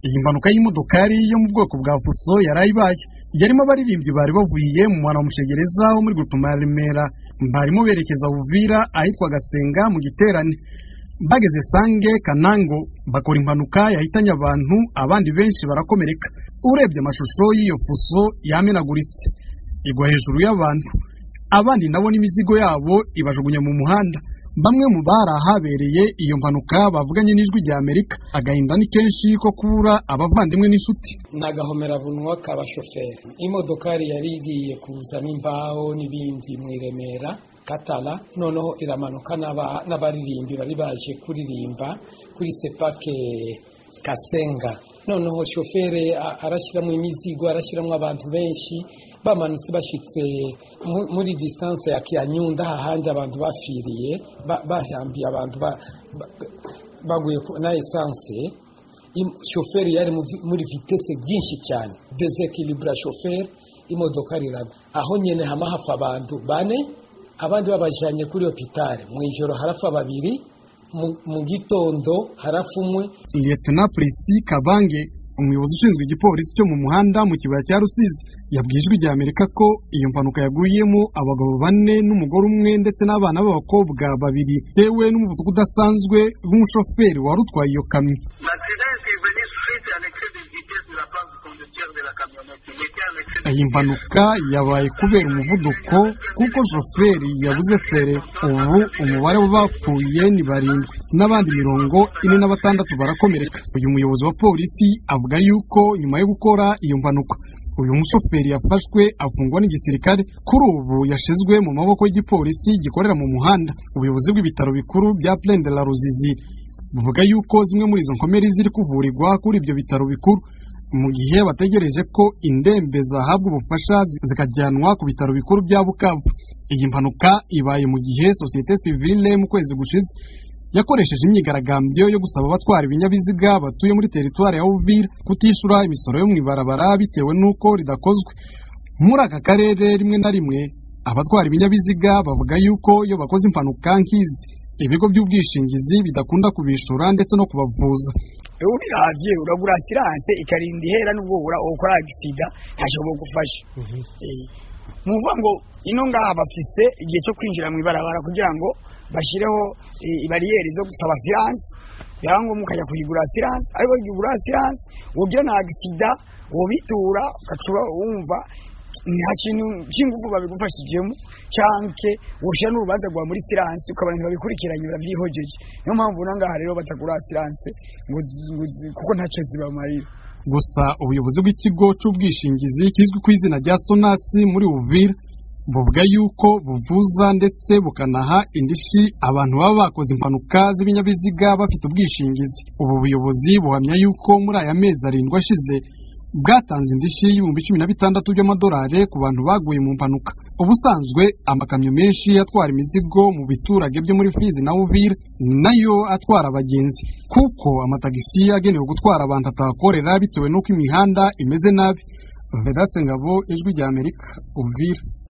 iyi mpanuka y'imodokari yo mu bwoko bwa fuso yarayibaye yarimo abaririmbyi bari bavuye mu mwana mushegereza wo muri gurupe ya remera barimo berekeza buvira ahitwa gasenga mu giterane bageze sange kanango bakora impanuka yahitanye abantu abandi benshi barakomereka urebye amashusho y'iyo fuso yamenaguritse igwa hejuru y'abantu abandi nabo n'imizigo yabo ibajugunya mu muhanda bamwe mu bari ahabereye iyo mpanuka bavuganye n'ijwi rya amerika agahinda ni kenshi ko kubura abavandimwe n'inshuti ni agahomeravunwa k'abashoferi imodokari yari igiye kuzamo imbaho n'ibindi mu iremera katara noneho iramanuka n'abaririmbi bari baje kuririmba kuri sepake kasenga noneho shoferi arashyiramo imizigo arashyiramo abantu benshi bamanutse bashyitse muri disitanse ya kiyanyunda hahandi abantu bafiriye bahambiye abantu baguye na esanse shoferi yari muri vitese byinshi cyane desekilibura shoferi imodoka riragwa aho nyine hama hapfa abantu bane abandi babajyanye kuri hopitari mu ijoro harapfa babiri mu gitondo harafumwe liyetena polisi kabange umuyobozi ushinzwe igipolisi cyo mu muhanda mu kibaya cya rusizi yabwiye ijwi rya amerika ko iyo mpanuka yaguyemo abagabo bane n'umugore umwe ndetse n'abana b'abakobwa babiri bitewe n'umuvuduko udasanzwe w'umushoferi wari utwaye iyo kamyo iyi mpanuka yabaye kubera umuvuduko kuko shoferi yabuze fere ubu umubare w'abapfuye ni barindwi n'abandi mirongo ine na batandatu barakomereka uyu muyobozi wa polisi avuga yuko nyuma yo gukora iyo mpanuka uyu mushoferi yafashwe afungwa n'igisirikare kuri ubu yashizwe mu maboko y'igipolisi gikorera mu muhanda ubuyobozi bw'ibitaro bikuru bya de la ruzizi buvuga yuko zimwe muri izo nkomeri ziri kuvurirwa kuri ibyo bitaro bikuru mu gihe bategereje ko indembe zahabwa ubufasha zikajyanwa ku bitaro bikuru bya bukavu iyi mpanuka ibaye mu gihe sosiyete sivile mu kwezi gushize yakoresheje imyigaragambyo yo gusaba abatwara ibinyabiziga batuye muri teritwari ya uvira kutishyura imisoro yo mu ibarabara bitewe n'uko ridakozwe muri aka karere rimwe na rimwe abatwara ibinyabiziga bavuga yuko iyo bakoze impanuka nk'izi ibigo by'ubwishingizi bidakunda kubishyura ndetse no kubavuza urabye uragura asiranse ikarinda ihera n'ubwo ukora agisida ntashobora gufasha ni ukuvuga ngo ino ngaha bafise igihe cyo kwinjira mu ibarabara kugira ngo bashyireho bariyeri zo gusaba asiranse byaba ngombwa ukajya kuyigura asiranse ariko igihe ugura asiranse ugira na agisida ubitura ugacuba wumva nta kintu cy'ingufu babigufashijemo cyangwa ushyira n'urubanza rwa muri siranse ukabona ntibabikurikiranye barabyihogeye niyo mpamvu ngaha rero batagura siranse kuko ntacyo zibamarira gusa ubuyobozi bw'ikigo cy'ubwishingizi kizwi ku izina rya sonasi muri uvira buvuga yuko buvuza ndetse bukanaha indishyi abantu baba bakoze impanuka z'ibinyabiziga bafite ubwishingizi ubu buyobozi buhamya yuko muri aya mezi arindwi ashize bwatanze indishyi y'ibihumbi cumi na bitandatu by'amadolari ku bantu baguye mu mpanuka ubusanzwe amakamyo menshi atwara imizigo mu biturage byo muri fizi na uvira nayo atwara abagenzi kuko amatagisi agenewe gutwara abantu atahakorera bitewe n'uko imihanda imeze nabi vedatse ngabo ijwi rya amerika uvira